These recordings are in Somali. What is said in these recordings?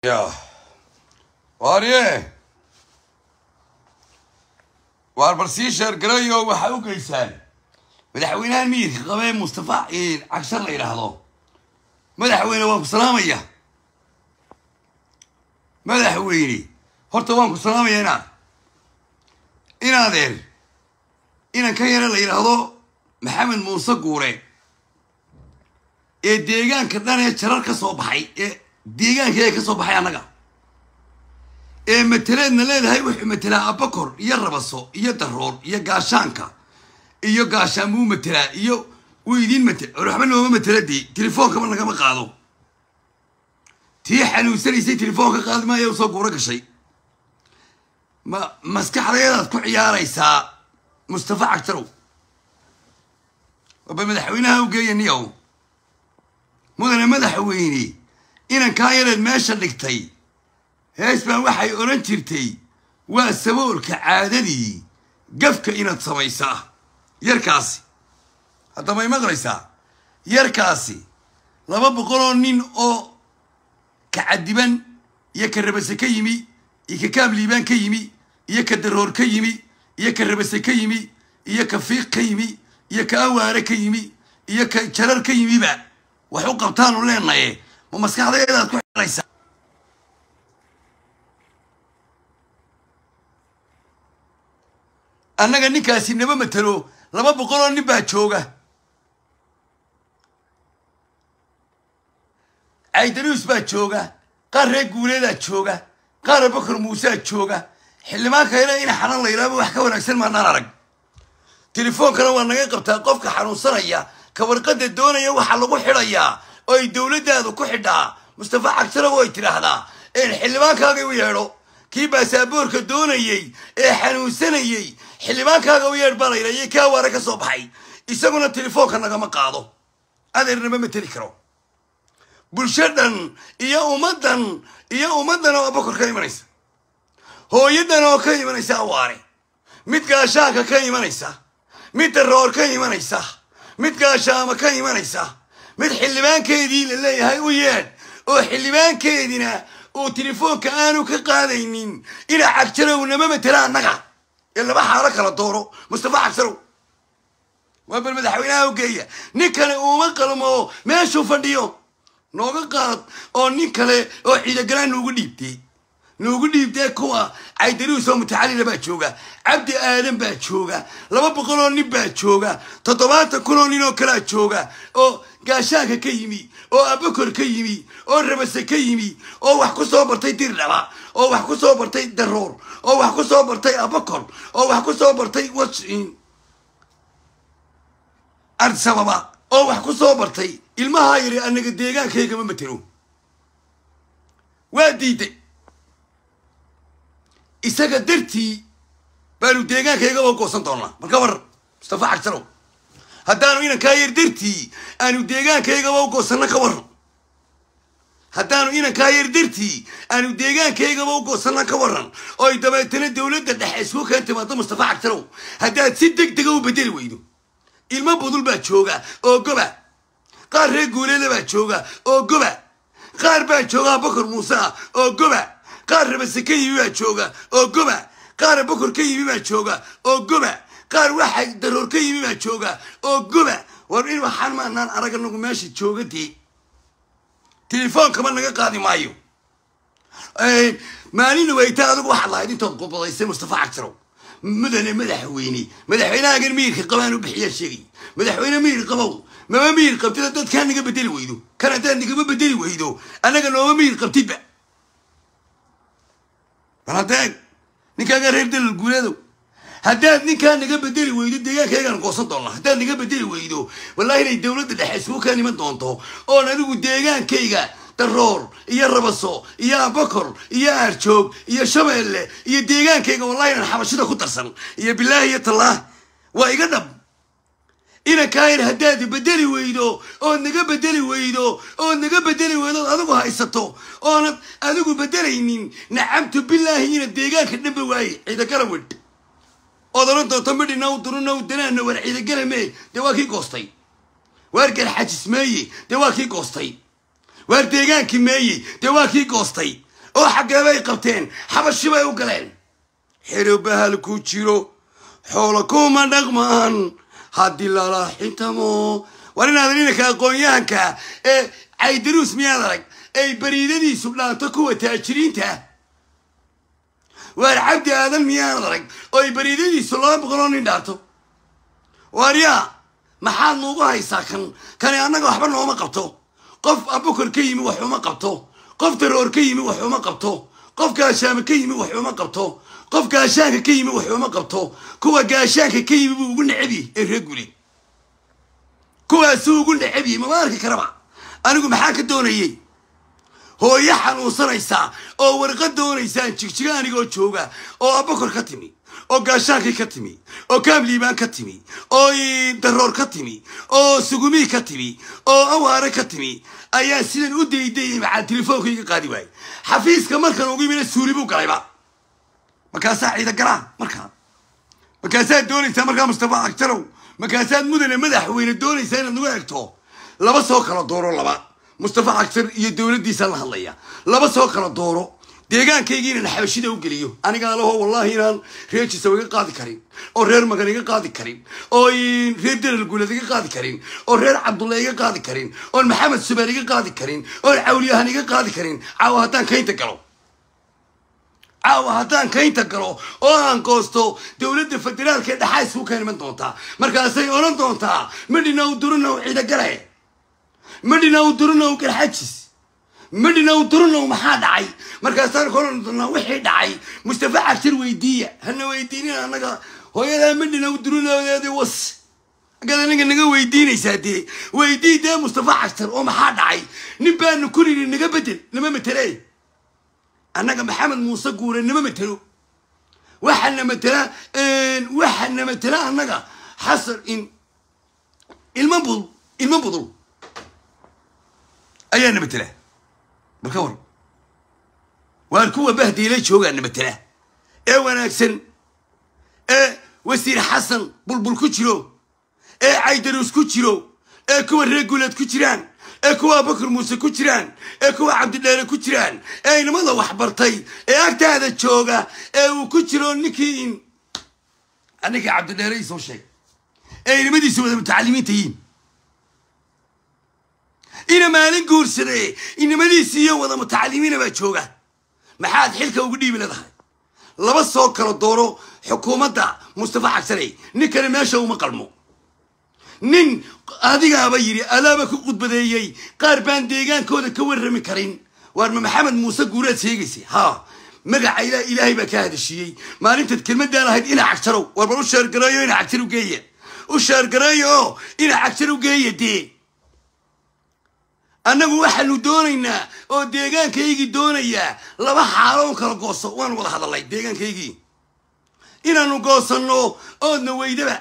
Ja. Waarye. waar bal sii sheergarayo waxaa u geysaan madaxweynahan miyidka qabee mustafa cagshar la yidhaahdo madaxweyne waan ku salaamaya madaxweyne horta waan ku salaamaya inaad inaadeer inan ka yara la yidhaahdo maxamed muuse guure ee deegaanka dhan ee jarar ka soo baxay ee deegaanka ee ka soo baxay annaga ee mateleedna leedahay wuxuu matelaa abakor iyo rabaso iyo daroor iyo gaashaanka iyo gaashaanbuu matelaa iyo wuu idiin matel waxba nooma matela dee telefoonkaba nagama qaado tii xanuunsanaysay telefoonka qaadi maayo usoo guuro gashay ma maskaxdayadaad ku ciyaaraysaa mustafa cagtarow waba madaxweynaha u geeya niyow mudane madaxweyne inankaa yareed meesha dhigtay hees baan waxay odhan jirtay waa saboolka caadadii gafka inaad samaysaa yarkaasi haddaba may maqlaysaa yarkaasi laba boqoloo nin oo ka cadiban iyo ka rabase ka yimi iyo ka kaamliibaan ka yimi iyo ka daroor ka yimi iyo ka rabase ka yimi iyo ka fiiq ka yimi iyo ka awaare ka yimi iyo ka jarar ka yimiba wax u qabtaanu leenaye ma maskaxdaedaad ku xiraysaa annaga ninkaasi nama matelo laba boqoloo nin baa jooga caydaruus baa jooga qaar reer guuleedaa jooga qaar abakar muuseaa jooga xildhibaanka ina in xanan la yidhahba wax ka wanaagsan maanaan arag telefoonkana waa naga qabtaa qofka xanuunsanaya ka warqadda doonaya waxaa lagu xidhayaa oo ay dowladdaadu ku xidhaa mustafa cagtaro oo ay tidhaahdaa een xildhibaankaaga u yeedho kii baasaboorka doonayey ee xanuunsanayey xildhibaankaaga u yeedh baa la yidhahyo kii awaare ka soo baxay isaguna telefoonka nagama qaado adeernama mateli karo bulshadan iyo ummaddan iyo ummaddan oo abakor ka imanaysa hooyadan oo ka imanaysa awaare mid gaashaanka ka imanaysa mid daroor ka imanaysa mid gaashaama ka imanaysa mid xildhibaankeedii la leeyahay u yeedh oo xildhibaankeedina uu telefoonka aanu ka qaadaynin ina cagjarow nama matela annaga ee laba xaalo kala dooro mustafa cagsarow waa bal madaxweynaha u geeya nin kale uuma qalmo meeshuu fadhiyo nooga qaad oo nin kale oo ciidagalaan nuugu dhiibtay nuugu dhiibtee kuwa caydaruus oo mutacalila baa jooga cabdi aadan baa jooga laba boqoloo nin baa jooga toddobaatan kunoo nin oo kalaa jooga oo gaashaanka ka yimi oo abakor ka yimi oo rabase ka yimi oo wax ku soo bartay dirdhaba oo wax ku soo bartay daroor oo wax ku soo bartay abakor oo wax ku soo bartay win arsababa oo wax ku soo bartay ilmahaa yari anaga deegaankaygama matelo waa diiday isaga dartii baanu deegaankaygaba goosan doonnaa marka war mustafa cagsarow haddaanu inankaa yar dartii aanu deegaankaygaba u goosanno ka warran haddaanu inankaa yar dartii aanu deegaankaygaba u goosanno ka warran oo ay dabeetana dowladda dhexe isku keen timaado mustafa cagsarow haddaad si deg dega u bedeli weydo ilmo budul baa jooga oo goba qaar reer guuleeda baa jooga oo goba qaar baa jooga abakor muuse ah oo goba qaar rabase ka yimi baa jooga oo goba qaar abakor ka yimi baa jooga oo goba qaar waxa daroor ka yimi baa jooga oo goba war in waxaan maanaan arag anagu meesha jooga dee telefoonkama naga qaadi maayo maalina wayta adigu waxaad lahayd intood qubadaysay mustafa cagsarow mudane madaxweyne madaxweynahagan miyirka qabaan u bixiyaa sheegay madaxweyne miyir qabow mama miyir qabtida dadkaa naga bedeli weydo kan haddaad nagama bedeli weydo annaga nooma miyir qabtidba bal haddee ninkaagaa reer dalal guuleedow haddaad ninkaa naga bedeli weydo deegaankaygaan goosan doonnaa haddaad naga bedeli weydo wallahi inay dowladda dhexe isku kaan iman doonto oon adigu deegaankayga daroor iyo rabaso iyo abakor iyo aarjoog iyo shabeelle iyo deegaankayga wallahi inaan xabashida ku darsan iyo bilaahi iyo tallaah waa iga dhab inankaayar haddaad bedeli weydo ood naga bedeli weydo ood naga bedeli weydo ood adigu haysato oonad adigu bedelaynin nacamtu bilaahi ina deegaanka dhanba waaye ciidagala wedh ood odhan doonto midhina u duruna u danaana war ciidagala mee dee waa kii goostay waar garxajis meeye dee waa kii goostay waar deegaankii meeye dee waa kii goostay oo xaggee bay qabteen xabashi bay u galeen xero bahal ku jiro xoolo kuma dhaqmaan haddii lala xintamo war inaadan inanka aqoon-yahanka ee caydaruus miyaad arag ay bariidadiisu dhaanto kuwa taajiriinta waar cabdi aadan miyaad arag oo ay bariidadiisu laba boqoloo nin dhaanto waaryaa maxaad nuugu haysaa kan kani annaga waxba nooma qabto qof abukar ka yimi wax uma qabto qof daroor ka yimi wax uma qabto qof gaashaame ka yimi wax uma qabto qof gaashaanka ka yimi wax uma qabto kuwa gaashaanka ka yimi buu ugu necabyi ee reeguli kuwaasuu ugu necabyi mama arki karaba anigu maxaa ka doonayey hooyo xanuunsanaysaa oo warqad doonaysaan jigjiga anigoo jooga oo abakor ka timi oo gaashaankii ka timi oo kaamliibaan ka timi oo daroor ka timi oo sugumii ka timi oo awaare ka timi ayaa sidan u daydayay maxaa telefoonka iga qaadi waayey xafiiska markan ugu yimina suuli buu galayba markaasaa ciida galaa markaa markaasaad doonaysaa markaa mustafa agtarow markaasaad mudane madaxweyne doonaysaa inaad nagu egto laba soo kala dooro laba mustafa cagtar iyo dowladdiisaan la hadlaya laba soo kala dooro deegaankayga inaan xabashida u geliyo aniga alaho wallahi inaan reer jisaw iga qaadi karin oo reer magan iga qaadi karin oo reer daral guulad iga qaadi karin oo reer cabdulla iga qaadi karin oon maxamed subeer iga qaadi karin oon cawliyahan iga qaadi karin caawa haddaan kaynta galo caawa haddaan kaynta galo oo aan goosto dowladda federaalka ee dhaxaa isku ka iman doontaa markaasay odhan doontaa madhinaw durinow ciidagale madhinaw durinow garxajis madhinaw durinow maxaa dhacay markaasaan koran doonaa wixii dhacay mustafa cabsir weydiiya hana weydiinin annaga hooyadaa madhinaw durinoodeedi was agad aniga naga weydiinaysaa dee weydii dee mustafa cabsir oo maxaa dhacay nin baanu ku nidhi naga bedel nama matele annaga maxamed muuse guure nama matelo waxana matela waxana matela annaga xasan in ilma budul ilma budul ayaana matela bal ka war waan kuwa bahdiila joogaana matela ee wanaagsan ee wasiir xasan bulbul ku jiro ee caydaruus ku jiro ee kuwa reeguleed ku jiraan ee kuwa abakar muuse ku jiraan ee kuwa cabdidheere ku jiraan ee inamada waxbartay ee agtaada jooga ee uu ku jiro ninkii in ninkii cabdidheere isoo sheeg ee inamadiisu wada mutacalimiinta yiin ina maalin guursade inamadiisi iyo wada mutacalimiina baa jooga maxaad xilka ugu dhiibi leedahay laba soo kala dooro xukuumadda mustafa xagsaney nin kale meesha uma qalmo nin adigaaba yidhi alaaba ku khudbadeeyey qaar baan deegaankooda ka warrami karin waarma maxamed muuse guuraad sheegaysay ha magaca ila ilaahay baa ka hadashiiyey maalintaad kelmadaan ahayd ina cagjarow war bal u sheergareeyo ina cagjar u geeya u sheergareeyo oo ina cagjar u geeya dee annagu waxaanu doonaynaa oo deegaankaygii doonayaa laba xaalo un kala gooso waanu wada hadalnay deegaankaygii inaanu goosanno oodna weydaba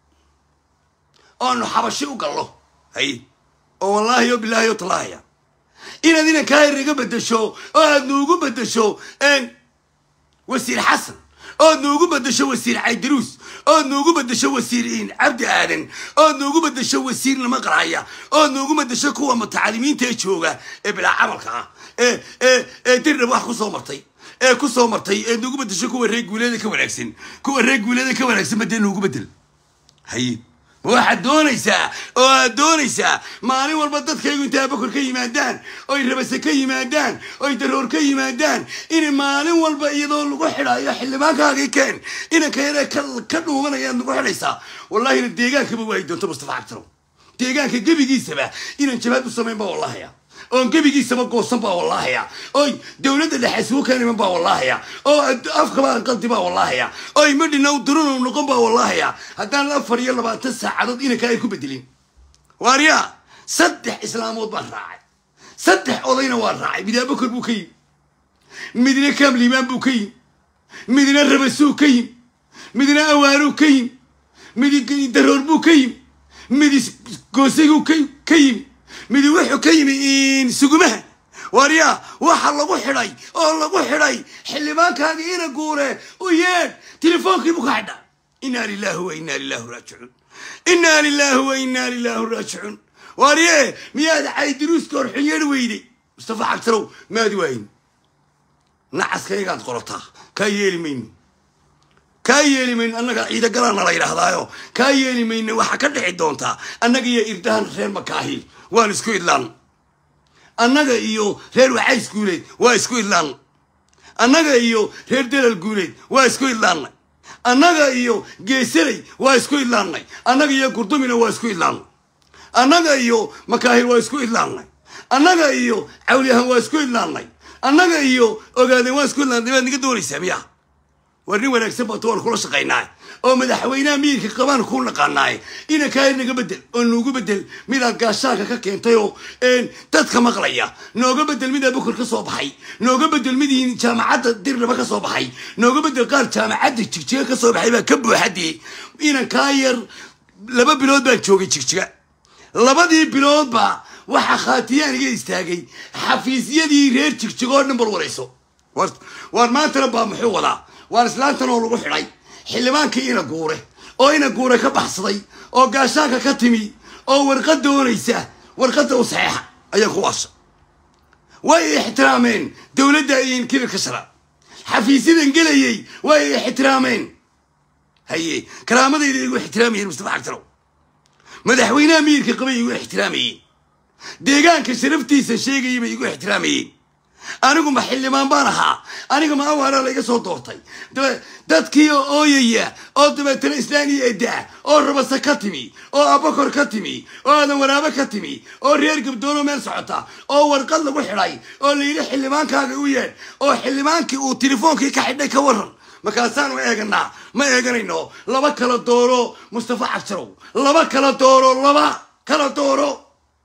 oanu xabashi u gallo hay oo wallaahi o bilaahi o tallaahaya inaad inankaa iriga bedesho oo aad nuugu bedesho wasiir xasan ood nuugu bedesho wasiir caydaruus ood nuugu bedesho wasiir cabdi aadan ood nuugu bedesho wasiir nama qaraya ood nuugu bedesho kuwa mutacalimiinta ee jooga ee bilaa camalka ah ee ee ee dirnab wax kusoo martay ee kusoo martay ee nuugu bedesho kuwa reer guuleeda ka wanaagsan kuwa reer guuleeda ka wanaagsan badee nuugu bedel haye waxaad doonaysaa oo aad doonaysaa maalin walba dadkaygu intay abakor ka yimaadaan oy rabase ka yimaadaan oy daroor ka yimaadaan in maalin walba iyadoo lagu xidhayo xildhibaankaagii keen inanka yare ka dhuumanayaad nagu xidhaysaa wallahina deegaankaba waayi doonto mustafa cabdiro deegaanka gebigiisaba inaan jabaad u samayn baa wallahaya oon gebigiisaba goosan baa wallahaya oy dowladda dhexe isugu keeniman baa wallahaya oo afkaba qaldi baa wallahaya oy madhinow durunow noqon baa wallahaya haddaan afar iyo labaatan saacadood inanka ay ku bedelin waaryaa saddex islaamood baan raacay saddex odayna waa raacay mid abakor buu ka yimi midna kaamliimaan buu ka yimi midna rabasuu ka yimi midna awaaruu ka yimi mid daroor buu ka yimi mid goosiguu ka yimi midi wuxuu ka yimi sugumaha waaryaa waxa lagu xidhay oo lagu xidhay xildhibaankaagii ina guure u yeedh telefoonkiibu ka xidha inaa lilahi wa inaa lilahu raajicuun inaa lilahi wa inaa lilahu raajicuun waarye miyaad caydiruuska hor xunyeedh weyday mustafa cabdirow maadi waayin nacaskaygaad qorataa kaa yeeli mayno kaa yeeli mayno annaga ciida galaana la yidhaahdaayo kaa yeeli mayno waxaa ka dhici doontaa annaga iyo irdahan reer makaahil waan isku idlaan annaga iyo reer wacays guuleed waa isku idlaan annaga iyo reer delal guuleed waa isku idlaannay annaga iyo geesaley waa isku idlaannay annaga iyo gurdumina waa isku idlaannay annaga iyo makaahil waa isku idlaannay annaga iyo cawliyahan waa isku idlaannay annaga iyo ogaadeen waa isku idlaannay baad niga doonaysaa miya war nin wanaagsan baatu waan kula shaqaynaa oo madaxweynaha miyirka qabaan kuu naqaanaaye ina kaayir naga bedel oo noogu bedel midaad gaashaanka ka keentay oo dadka maqlaya nooga bedel midaa bukur ka soo baxay nooga bedel midii jaamacadda dirnaba ka soo baxay nooga bedel qaar jaamacadda jigjiga ka soo baxay baa ka buuxadii inan kaayar laba bilood baan joogay jigjiga labadii biloodba waxaa khaatiyaan iga istaagay xafiisyadii reer jigjigoo dhan bal warayso waar maantana baa muxuu wadaa waan islaantan oo lagu xidhay xildhibaankii ina guure oo ina guure ka baxsaday oo gaashaanka ka timi oo warqad doonaysa warqadda u saxeexa ayaa ku waasha way ixtiraameen dowladda iin kibirka shara xafiisyadan gelayay way ixtiraameen haye karaamadayda igu ixtiraamayeen mustafa xagtarow madaxweynaha miyirka qabay igu ixtiraamayeen deegaanka sharaftiisa sheegayay bay igu ixtiraamayeen anigu ma xildhibaan baan ahaa aniga ma awaara layga soo doortay dabe dadkii oo ooyaya oo dabeetana islaaniya edaa oo rabasa ka timi oo abakor ka timi oo aadan waraabo ka timi oo reer gabdoonoo meel socota oo warqad lagu xidhay oo layidhi xildhibaankaaga u yeedh oo xildhibaankii uu telefoonkii ka xidhay ka waran markaasaanu eeganaa ma eeganayno laba kala dooro mustafa cabsarow laba kala dooro laba kala dooro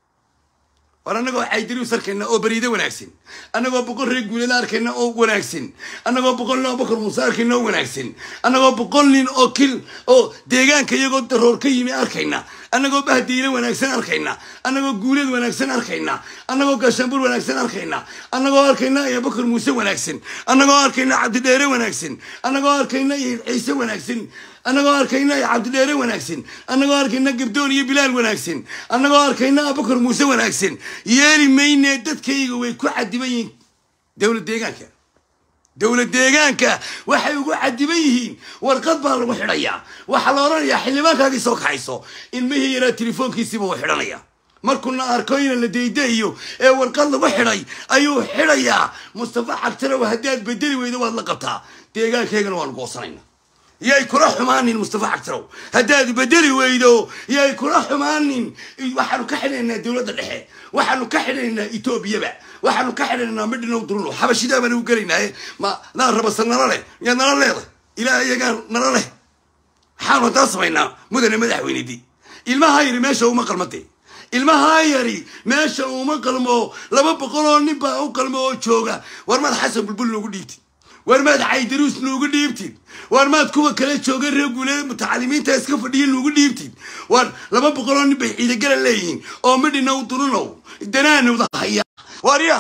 war annagoo caydirius arkayna oo beriide wanaagsan annagoo boqol reer guulada arkayna oo wanaagsan annagoo boqol nin oo bakar muuse arkayna oo wanaagsan annagoo boqol nin oo kil oo deegaanka iyagoo daroor ka yimi arkayna annagoo bahdiile wanaagsan arkayna annagoo guuleed wanaagsan arkayna annagoo gaashaanbur wanaagsan arkayna annagoo arkayna iyo bakar muuse wanaagsan annagoo arkayna cabdidheere wanaagsan annagoo arkayna iyo ciise wanaagsan annagoo arkayna cabdidheere wanaagsan annagoo arkayna gabdoon iyo bilaal wanaagsan annagoo arkayna abakar muuse wanaagsan yeeli mayne dadkayga way ku cadiban yihiin dowlad deegaanka dowlad deegaanka waxay ugu cadiban yihiin warqad baa lagu xidhayaa waxaa la odhanayaa xildhibaankaagii soo kaxayso ilmihii yaraa telefoonkiisiiba uu xidhanaya markuuna arko ina la daydayo ee warqad lagu xidhay ayuu xidhayaa mustafa xagtarow haddaad bedeli weydo waad la qabtaa deegaankaygana waanu goosanayna yay kula xumaanin mustafa xagtarow haddaad bedeli weydo yay kula xumaanin waxaanu ka xidhanaynaa dowladda dhexe waxaanu ka xidhanaynaa etoobiyaba waxaanu ka xidhanaynaa midhinow duruno xabashidaa baanu gelaynaaye ma naa rabasa nala leh yaa nala leeda ilaa iyagaa nala leh maxaanu haddaan samaynaa mudane madaxweynedii ilmahaa yari meesha uma qalmade ilmahaa yari meesha uma qalmo laba boqol oo nin baa u qalmo oo jooga war maad xasan bulbul noogu dhiibtid war maad caydaruus noogu dhiibtid war maad kuwa kale jooga reer guuleed mutacalimiinta iska fadhiya noogu dhiibtid war laba boqoloo nin bay ciidagala leeyihiin oo midhinow durunow danaanowda haya warya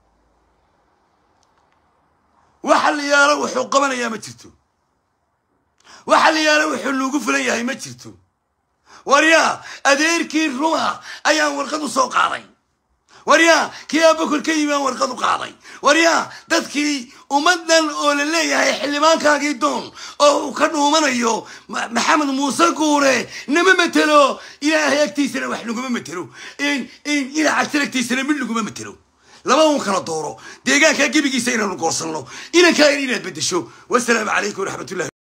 waxa la yaalo wuxuu qabanayaa ma jirto waxa la yaalo wuxuu noogu fulan yahay ma jirto waryaa adeerkii ruma ayaan warqad u soo qaaday waryaa kii abakor ka yimi aan warqad u qaaday waryaa dadkii ummaddan oo la leeyahay xildhibaankaagii doon oo uu ka dhuumanayo maxamed muuse guure nama matelo ilaahay agtiisana wax naguma matelo ilaa cagtar agtiisana mid naguma matelo laba un kala dooro deegaankaa gebigiisa inaanu goosanno inankaa in inaad beddesho wasalaamu calaykum waraxmatullahi